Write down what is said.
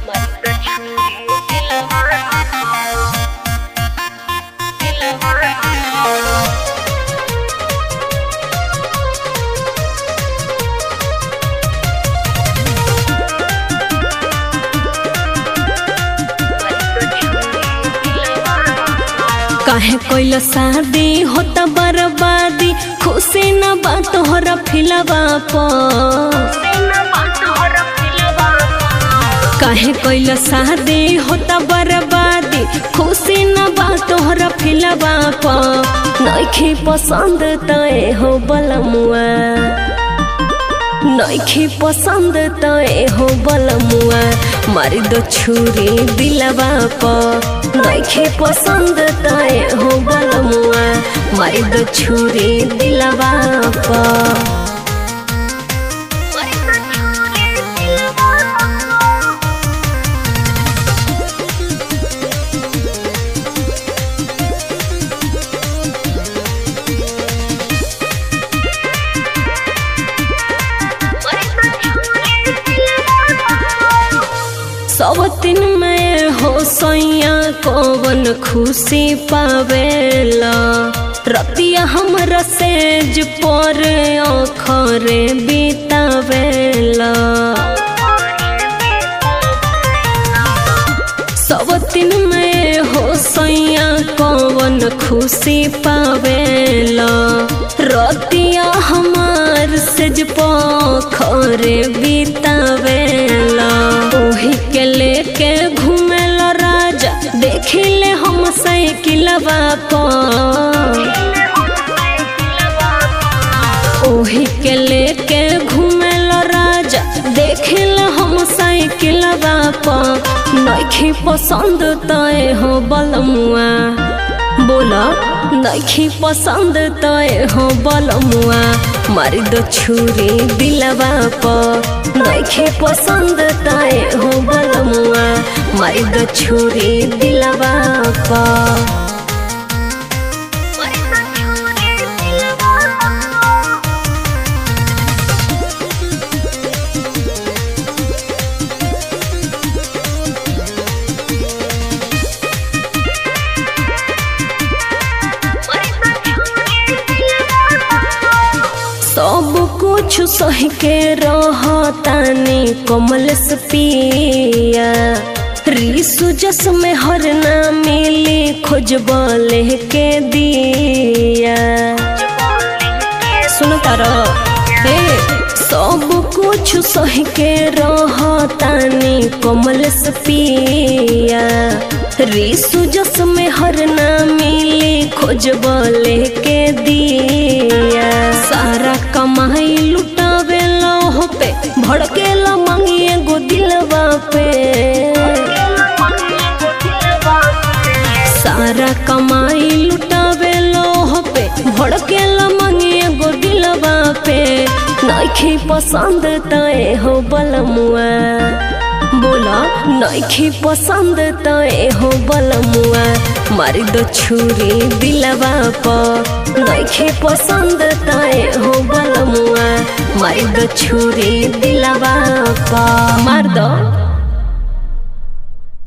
काहे कोइल शादी होता बर्बादी खुशी न बा तोहरा फिलवा पर काहे कोइल शादी होता बर्बादी खुशी न बा तोहरा फिलवा पर नइखे पसंद तय हो बलमुआ नइखे पसंद तय हो बलमुआ मारी दो छुरी दिलवा पर नइखे पसंद तय हो बलमुआ मारी दो छुरी दिलवा पर सब दिन में हो सैया कौन खुशी पावेला रतिया हमरा सेज पर अखरे बितावेला सब दिन में हो सैया कौन खुशी पावेला रतिया हमार सेज पखरे बितावेला ओही के लेके घूमेला राजा देखिले हम साइकिलवा पर ओही के लेके घूमेला राजा देखिल हम साइकिलवा पर नइखे पसंद तय हो बलमुआ बोला नइखे पसंद तय हो बलमुआ मारी दो छुरी दिलवा पर नइखे पसंद तय हो बलमुआ मारी दो छुरी दिलवा पर सब कुछ सह के रहतानी कमल से पिया रिसु जस में हर ना मिली खोजब के दिया सुन तारा हे सब कुछ सह के रहतानी कमल से पिया रिसु जस में हर ना मिली खोजब के दिया सारा कमाई लुटावे हो पे भड़के ला मंगिए गो दिलवा पे सारा कमाई लुटावे हो पे भड़के ला मंगिए गो दिलवा पे नइखे पसंद तय हो बलमुआ बोला नइखे पसंद तय हो बलमुआ मारी दो छुरी दिलवा पर नइखे पसंद तय हो बलमुआ मारी दो छुरी दिलवा पर मार दो